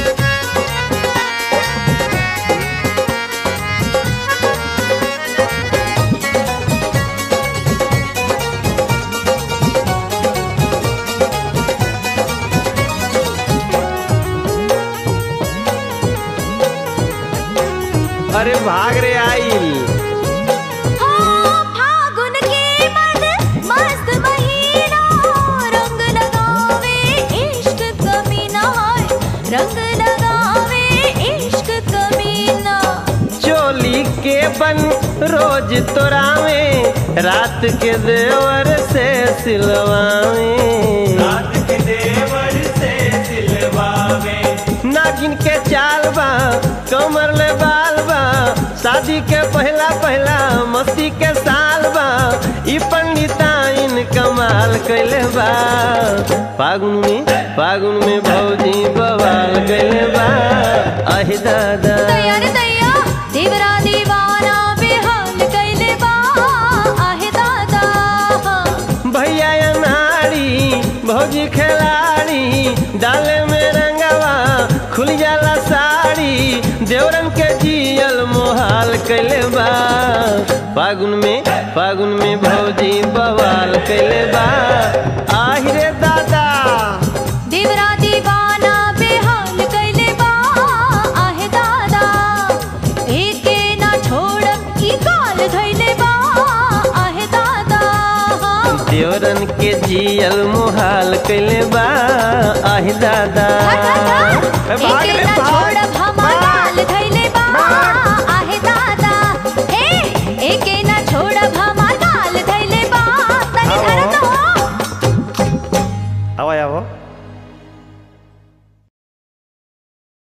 अरे भाग रे आइल हाँ, फागुन के मद मस्त महीना रंग लगावे इश्क कमीना हाय रंग लगावे इश्क कमीना चोली के बन रोज तोरावे रात के देवर से सिलवावे रात के देवर से सिलवावे नागिन के चाल बा कमर ले बाल बा शादी के पहला पहला मस्ती के साल बा ई पंडिताइन कमाल कैले बा फागुन में फागुन में भौजी बवाल कैले बा अहि दादा दैया रे दैया देवरा दीवाना बेहाल कैले बा आहे दादा भैया या नारी भौजी खिलाड़ी डाले में रंगवा खुल जाला साड़ी देवरन के जियल मोहाल बवाल कैले बा फागुन में फागुन में भौजी बवाल कैले बा आहिरे दादा देवरा दीवाना बेहाल कैले बा आहे दादा एके ना छोड़ब ई काल धैले बा आहे दादा देवरन के जियल मुहाल कैले बा आहि दादा एके ना छोड़ब